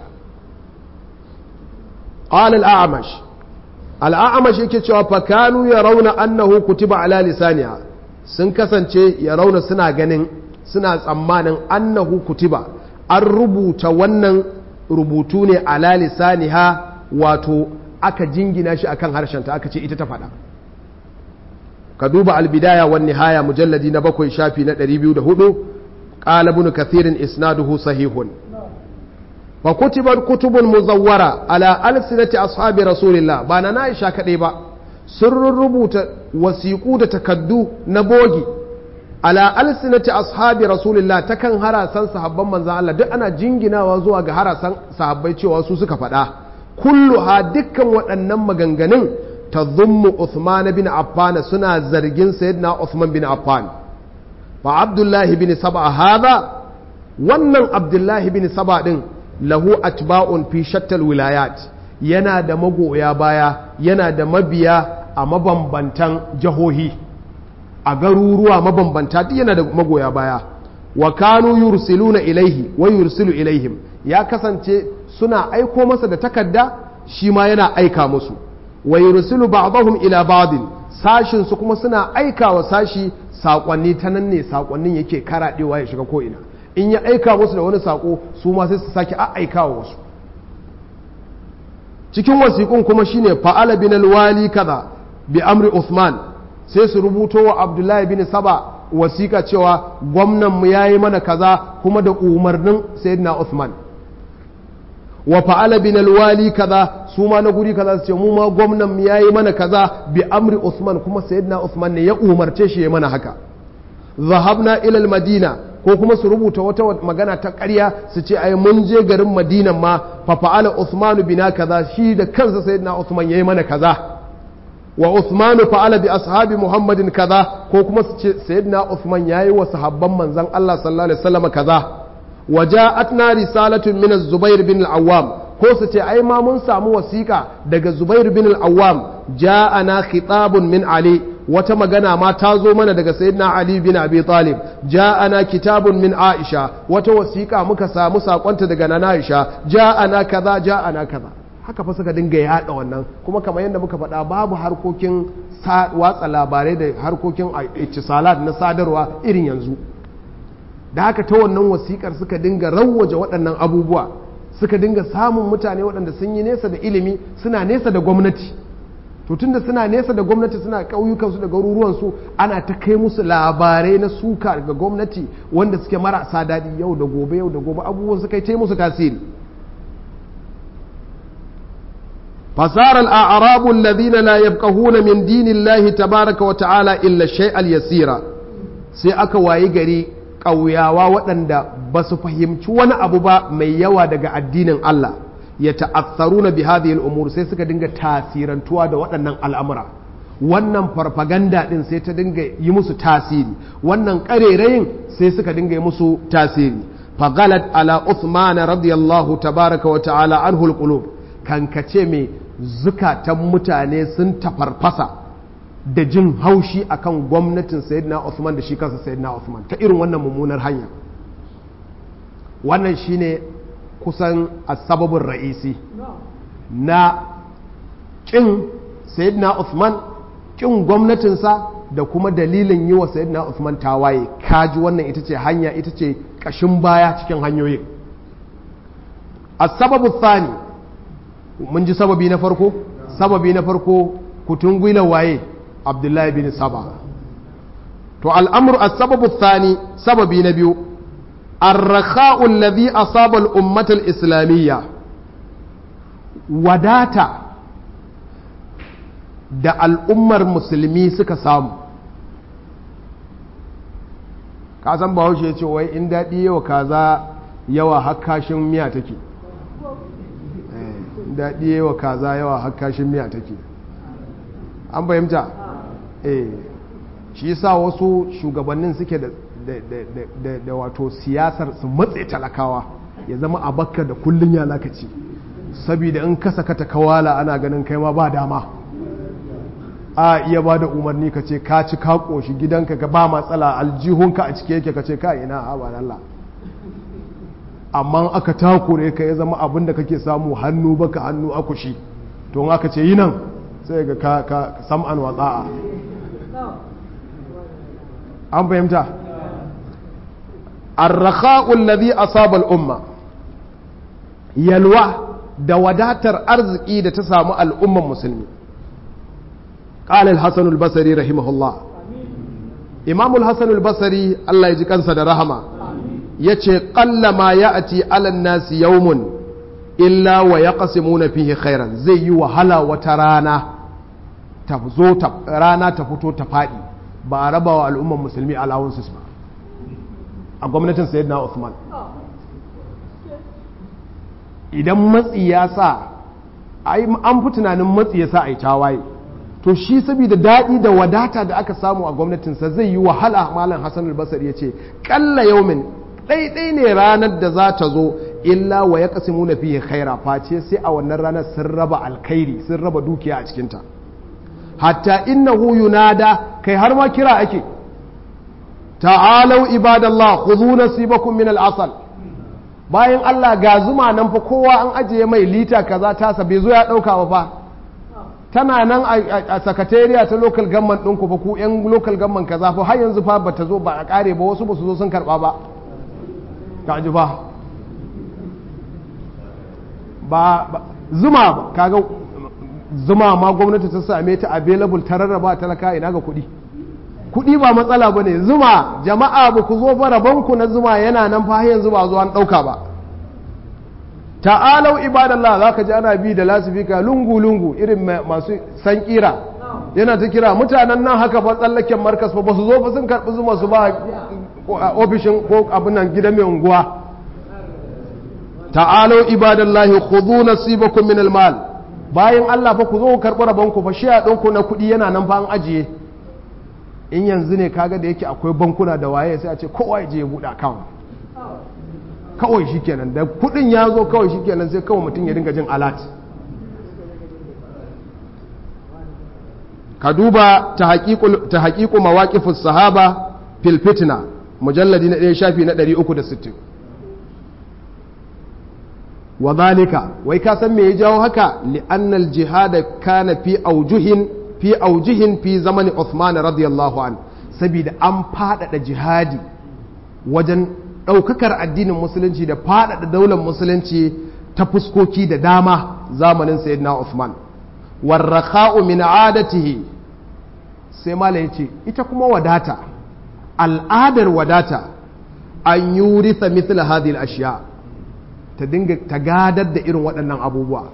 qala al-a'mash al-a'mash yake cewa fa kanu yarawna annahu kutiba ala lisaniha sun kasance yarawna suna ganin suna tsammanin annahu kutiba an rubuta wannan rubutu ne ala lisaniha wato aka jingina shi akan harshenta aka ce ita ta faɗa ka duba albidaya wan nihaya mujalladi na bakwai shafi na 204 qala ibn kathirin isnaduhu sahihun wa kutibat kutubun muzawwara ala alsinati ashabi rasulillah ba na Aisha kadai ba sun rubuta wasiƙu da takaddu na bogi ala alsinati ashabi rasulillah ta kan harasan sahabban manzan Allah duk ana jinginawa zuwa ga harasan sahabbai cewa su suka faɗa kulluha dukkan waɗannan maganganun ta zummu Uthman bin Affan suna zargin sayyidina Uthman bin Affan fa Abdullahi bin Saba hada wannan Abdullahi bin Saba din lahu atba'un fi shattal wilayat yana da magoya baya yana da mabiya a mabambantan jahohi a garuruwa mabambanta duk yana da magoya baya wa kanu yursiluna ilaihi wa yursilu ilaihim ya kasance suna aiko masa da takarda shi ma yana aika musu wa yursilu ba'dahum ila ba'din sashin su kuma suna aika wa sashi sakonni ta nan ne sakonnin yake karadewa ya shiga ko ina in ya aika musu da wani sako su ma sai su sake a aika wa wasu cikin wasiƙun kuma shine fa'ala bin alwali kaza bi amri Uthman sai su rubuto wa Abdullahi bin Saba wasiƙa cewa gwamnan mu yayi mana kaza kuma da umarnin Sayyidina Uthman wa fa'ala bin alwali kaza su ma na guri kaza su ce mu ma gwamnan mu yayi mana kaza bi amri Uthman kuma Sayyidina Uthman ne ya umarce shi ya mana haka zahabna ila madina ko kuma su rubuta wata magana ta ƙarya su ce ai mun je garin madinan ma fa fa'ala Uthman bina kaza shi da kansa Sayyidina Uthman yayi mana kaza wa Uthman fa'ala bi ashabi Muhammadin kaza ko kuma su ce sayyidina Uthman yayi wa sahabban manzon Allah sallallahu alaihi wasallam kaza wa ja'atna risalatun min az-Zubair bin al-Awwam ko su ce ai ma mun samu wasiƙa daga Zubair bin al-Awwam ja'ana khitabun min Ali wata magana ma ta zo mana daga sayyidina Ali bin Abi Talib ja'ana kitabun min Aisha wata wasiƙa muka samu sakonta daga nana Aisha ja'ana kaza ja'ana kaza haka fa suka dinga yaɗa wannan kuma kamar yadda muka faɗa babu harkokin watsa labarai da harkokin ittisalat na sadarwa irin yanzu da haka ta wannan wasikar suka dinga rawwaje waɗannan abubuwa suka dinga samun mutane waɗanda sun yi nesa da ilimi suna nesa da gwamnati to tunda suna nesa da gwamnati suna ƙauyukansu da garuruwansu ana ta kai musu labarai na suka ga gwamnati wanda suke marasa daɗi yau da gobe yau da gobe abubuwan suka yi musu tasiri fasara al'arabu alladhina la yafqahuna min dinillahi tabaraka wa ta'ala illa shay'al yasira sai aka wayi gari ƙauyawa waɗanda ba su fahimci wani abu ba mai yawa daga addinin Allah ya ta'assaru na bihadiyar umur sai suka dinga tasirantuwa da waɗannan al'amura wannan farfaganda ɗin sai ta dinga yi musu tasiri wannan ƙarerayin sai suka dinga yi musu tasiri fagalat ala Uthman radiyallahu tabaraka wa ta'ala an hulqulub kankace mai zukatan mutane sun tafarfasa da jin haushi akan gwamnatin sayyidina Uthman da shi kansa sayyidina Uthman ta irin wannan mummunar hanya wannan shine kusan asbabun ra'isi na kin sayyidina Uthman kin gwamnatinsa da kuma dalilin yi wa sayyidina Uthman tawaye kaji wannan ita ce hanya ita ce kashin baya cikin hanyoyin as-sababu thani mun ji sababi na farko sababi na farko kutun gwila waye abdullahi bin saba to al'amur as-sababu thani sababi na biyu ar-rakha'u alladhi asaba al-ummah al-islamiyya wadata da al'ummar musulmi suka samu ka san bahaushe ya ce wai in daɗi yawa kaza yawa hakkashin miya take daɗi yawa kaza yawa hakkashin miya take an fahimta eh shi yasa wasu shugabannin suke da da wato siyasar su matse talakawa ya zama a bakka da kullun ya lakaci saboda in ka saka ta kawala ana ganin kai ma ba dama a iya ba da umarni ka ce ka ci ka koshi gidanka ka ba matsala aljihunka a cike yake ka ce ka ina a ba Allah amma aka takure ka ya zama abin da kake samu hannu baka hannu akushi to in aka ce yi nan sai ga ka ka sam'an wa tsa'a an fahimta arrakha'u alladhi asaba al-umma yalwa da wadatar arziki da ta samu al'umman musulmi قال الحسن البصري رحمه الله إمام الحسن البصري الله يجي كنسا رحمه yace ƙalla ma ya ati alan nasi yaumun illa wa ya na fihi khairan zai yi wahala wata rana ta zo rana ta fito ta faɗi ba a raba wa al'umman musulmi alawansu ba a gwamnatin sayyidina Uthman idan matsi ya sa an fi tunanin matsi ya sa a yi tawaye to shi saboda daɗi da wadata da aka samu a gwamnatinsa zai yi wahala malam hassan albasar ya ce ƙalla yaumin ɗaiɗai ne ranar da za ta zo illa wa ya kasimu na fiye khaira face sai a wannan ranar sun raba alkhairi sun raba dukiya a cikinta hatta innahu yunada kai har ma kira ake ta'alau ibadallah khudhu nasibakum min al-asal bayan Allah ga zuma nan fa kowa an ajiye mai lita kaza tasa bai zo ya dauka ba fa tana nan a sakatariya ta local government ɗinku fa ku yan local government kaza fa har yanzu fa bata zo ba a kare ba wasu ba su zo sun karba ba ka ji ba ba zuma kaga zuma ma gwamnati ta same ta available ta rarraba talaka ina ga kuɗi kuɗi ba matsala ba ne zuma jama'a ba ku zo ba rabonku na zuma yana nan fa yanzu ba zo an ɗauka ba ta'alau ibadallah za ka ji ana bi da lasifika lungu-lungu irin masu san kira yana ta kira mutanen nan haka fa tsallaken markas fa ba su zo fa sun karɓi zuma su ba ofishin ko abin nan gidan mai unguwa ta'alau ibadallahi khudhu nasibakum min almal bayan Allah fa ku zo ku karɓi rabon ku fa shi a ɗinku na kuɗi yana nan fa an ajiye in yanzu ne kaga da yake akwai bankuna da waye sai a ce kowa ya je ya buɗe account kawai shikenan da kuɗin ya zo kawai shikenan sai kawai mutum ya dinga jin alat ka duba ta haƙiƙu mawaƙifus sahaba fil fitna mujalladi na ɗaya shafi na 360 wa zalika wai ka san me ya jawo haka li'annal jihada kana fi aujuhin fi aujihin fi zamani Uthman radiyallahu an saboda an faɗaɗa jihadi wajen ɗaukakar addinin musulunci da faɗaɗa daular musulunci ta fuskoki da dama zamanin sayyidina Uthman warrakha'u min adatihi sai mala yace ita kuma wadata al'adar wadata an yuritha mithla hadhihi al-ashya ta dinga ta gadar da irin waɗannan abubuwa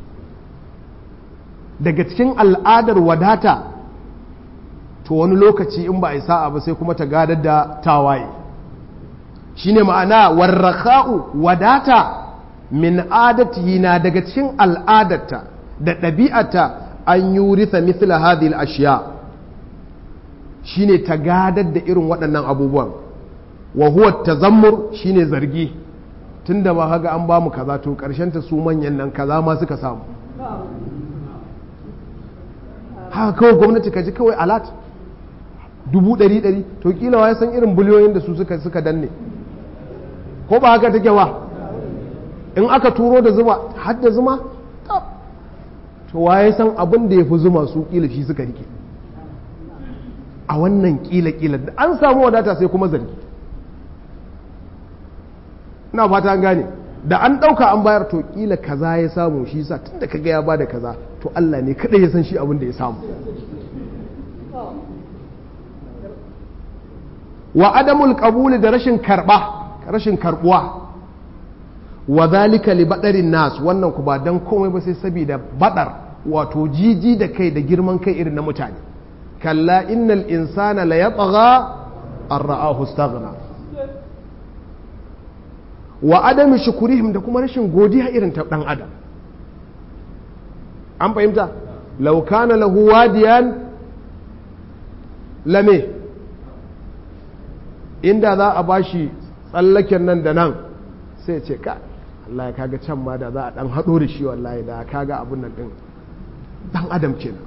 daga cikin al'adar wadata to wani lokaci in ba a yi sa'a ba sai kuma ta gadar da tawaye shine ma'ana warrakha'u wadata min adatihi na daga cikin al'adarta da ɗabi'ata an yuritha mithla hadhihi al-ashya shine ta gadar da irin waɗannan abubuwan wa huwa tazammur shine zargi tunda ma haga an bamu kaza to karshen ta su manyan nan kaza ma suka samu haka kawai gwamnati ka ji kawai alat dubu ɗari ɗari to kila wa ya san irin biliyoyin da su suka suka danne ko ba haka take wa in aka turo da zuma har da zuma to wa ya san abin da ya fi zuma su kila shi suka rike a wannan kila kila da an samu wadata sai kuma zargi ina fata an gane da an ɗauka an bayar to kila kaza ya samu shi sa tun da kaga ya bada kaza to Allah ne kada ya san shi abin da ya samu wa adamul qabuli da rashin karba rashin karbuwa wa zalika li badarin nas wannan ku ba dan komai ba sai saboda badar wato jiji da kai da girman kai irin na mutane kalla innal insana la yatgha an ra'ahu istaghna wa adami shukurihim da kuma rashin godiya irin ta dan adam an fahimta law kana lahu wadiyan lame inda za a bashi tsallaken nan da nan sai ce ka Allah ya kaga can ma da za a dan haɗo da shi wallahi da kaga abun nan din dan adam kenan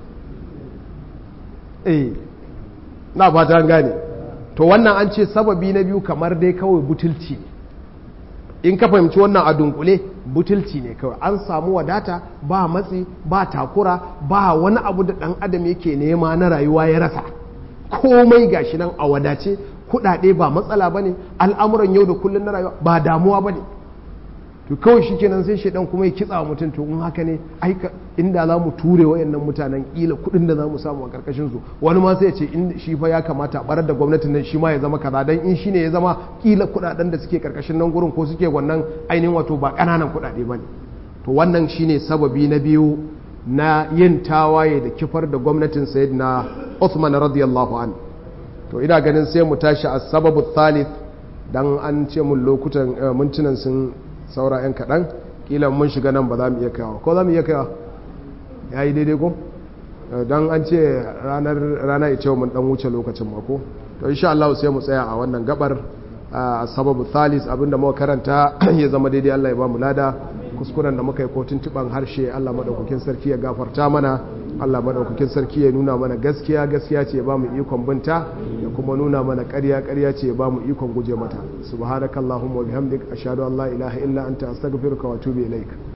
eh na fata an gane to wannan an ce sababi na biyu kamar dai kawai butulci ne in ka fahimci wannan a dunkule butulci ne kawai an samu wadata ba matsi ba takura ba wani abu da dan adam yake nema na rayuwa ya rasa komai gashi nan a wadace kudade ba matsala bane al'amuran yau da kullun na rayuwa ba damuwa bane to kawai shikenan sai shedan kuma ya kitsa wa mutum to in haka ne aika inda za mu ture wayannan mutanen kila kudin da za mu samu a karkashin su wani ma sai ya ce in shi fa ya kamata a barar da gwamnatin nan shi ma ya zama kaza dan in shine ya zama kila kudaden da suke karkashin nan gurin ko suke wannan ainihin wato ba kananan kudade bane to wannan shine sababi na biyu na yin tawaye da kifar da gwamnatin sayyidina Uthman radiyallahu an to ina ganin sai mu tashi a sababu thalith dan an ce mun lokutan mintunan sun saura 'yan kaɗan ƙila mun shiga nan ba za mu iya kawo ko za mu iya kawo ya yi daidai ko don an ce rana ita mun ɗan wuce lokacin mako to insha Allah sai mu tsaya a wannan gabar a sababu thalis abinda muka karanta ya zama daidai Allah ya ba mu lada kuskuren da muka yi kotun tuban harshe Allah madaukakin sarki ya gafarta mana Allah madaukakin sarki ya nuna mana gaskiya gaskiya ce ya ba mu ikon binta ya kuma nuna mana ƙarya ƙarya ce ya ba mu ikon guje mata subhanakallahumma wa bihamdik ashhadu an la ilaha illa anta astaghfiruka wa atubu ilaik